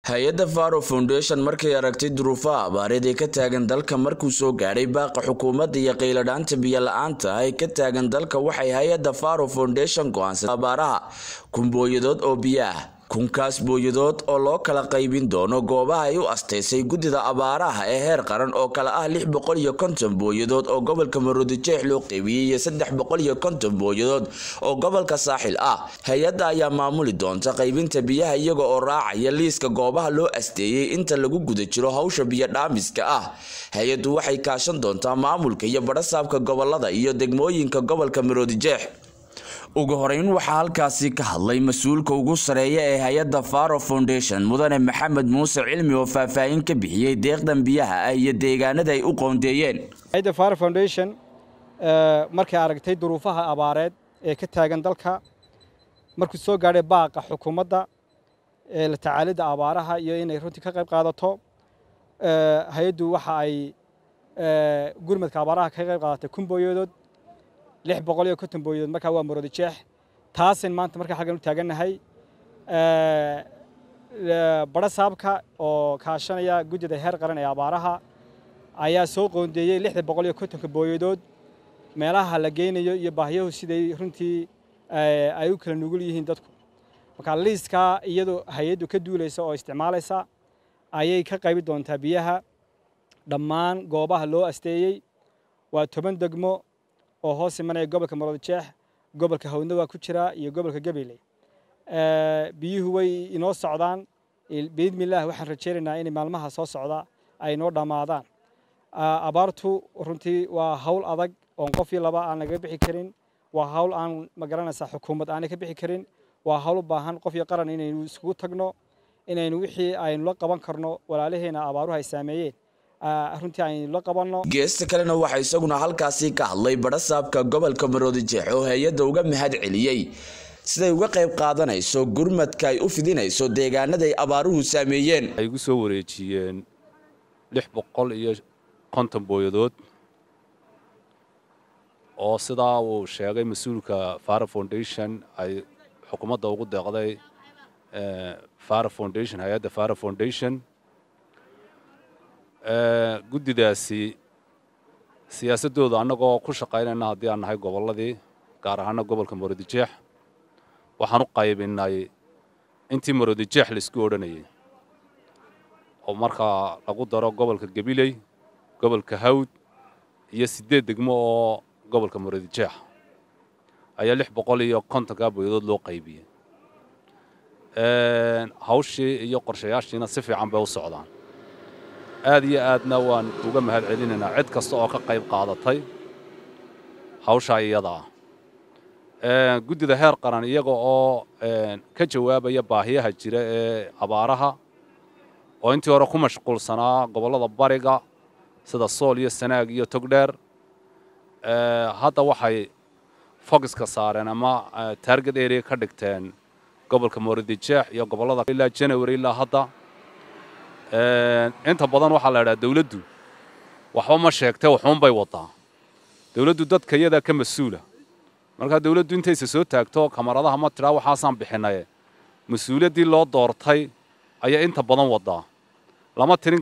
hay-adda faro foundation markay aragtay duruufaha abaareed ee ka taagan dalka markuu soo gaadhay baaqa xukuumadda iyo qayladhaanta biyo la-aanta ay ka taagan dalka waxay hay-adda faro foundation go-aansatay abaaraha kumbooyadood oo biyo ah kunkaas booyadood oo loo kala qaybin doono goobaha ay u asteysay guddida abaaraha ee heer qaran oo kale ah lix boqol iyo konton booyadood oo gobolka maroodijeex loo qaybiyey iyo saddex boqol iyo konton booyadood oo gobolka saaxil ah hay-adda ayaa maamuli doonta qaybinta biyaha iyaga oo raacaya liiska goobaha loo asteeyey inta lagu guda jiro hawsha biyo dhaamiska ah hay-addu waxay kaashan doontaa maamulka iyo badhasaabka gobolada iyo degmooyinka gobolka maroodijeex ugu horeyn waxaa halkaasi ka hadlay mas-uulka ugu sareeya ee hay-adda faro foundation mudane maxamed muuse cilmi oo faahfaahin ka bixiyey deeqdan biyaha ah iyo deegaanada ay u qoondeeyeen hay-adda faro foundation markay aragtay duruufaha abaareed ee ka taagan dalka markuu soo gaadhay baaqa xukuumadda ee la tacaalidda abaaraha iyo inay runtii ka qayb qaadato hay-addu waxa ay gurmadka abaaraha ka qayb qaadatay kumbooyadood lix boqol iyo konton booyadood markaa waa maroodi jeex taasin maanta markaa xaggan u taagannahay badha saabka oo kaashanaya guddida heer qaran ee abaaraha ayaa soo qoondeeyey lixda boqol iyo kontonka booyadood meelaha la geynayo iyo baahiyahu siday runtii ay u kala nugul yihiin dadku marka liiskaa iyadoo hay-addu ka duulaysa oo isticmaalaysa ayay ka qaybi doontaa biyaha dhammaan goobaha loo asteeyey waa toban degmo oo hoos imanaya gobolka maroodijeex gobolka hawdna waa ku jiraa iyo gobolka gabiley biyuhu way inoo socdaan biidmillaah waxaan rajaynaynaa inay maalmaha soo socda ay inoo dhammaadaan abaartu runtii waa hawl adag oon qofii laba aan laga bixi karin waa hawl aan magaranaysaa xukuumad aanay ka bixi karin waa hawl u baahan qof iyo qaran inaynu iskugu tagno inaynu wixii aynu la qaban karno walaalaheena abaaruhu ay saameeyeen runtii aynu la qabanno geesta kalena waxaa isaguna halkaasi ka hadlay badhasaabka gobolka maroodijeex oo hay-adda uga mahad celiyey siday uga qayb qaadanayso gurmadka ay u fidinayso deegaanada ay abaaruhu saameeyeen ay igu soo wareejiyeen lix boqol iyo konton booyadood oo sidaa uu sheegay mas-uulka faro foundation ay xukuumadda ugu deeqday faro foundation hay-adda faro foundation guddidaasi siyaasaddooda annagoo ku shaqaynayna haddii aan nahay gobolladii gaar ahaana gobolka maroodijeex waxaan u qaybinay intii maroodijeex laisku odhanayay oo markaa lagu daro gobolka gabiley gobolka hawd iyo siddeed degmo oo gobolka maroodijeex ayaa lix boqol iyo kontonkaa booyadood loo qaybiyey hawshii iyo qorshayaashiina si fiican bay u socdaan aad iyo aadna waan uga mahad celinaynaa cid kasta oo ka qayb qaadatay hawshaa iyada ah guddida heer qaran iyaga oo ka jawaabaya baahiyaha jira ee abaaraha oo intii hore ku mashquulsanaa gobollada bariga sida sool iyo sanaag iyo togdheer hadda waxay fogiska saareen ama taarget area ka dhigteen gobolka moorodijeex iyo gobollada ilaa january ilaa hadda inta badan waxaa la idhaha dawladdu waxba ma sheegtee waxuunbay wadaa dawladdu dadka iyadaa ka mas-uula markaa dawladdu intaysa soo taagto kamaradaha ma tidhaa waxaasaan bixinaye mas-uuliyaddii loo doortay ayaa inta badan wadaa lama tirin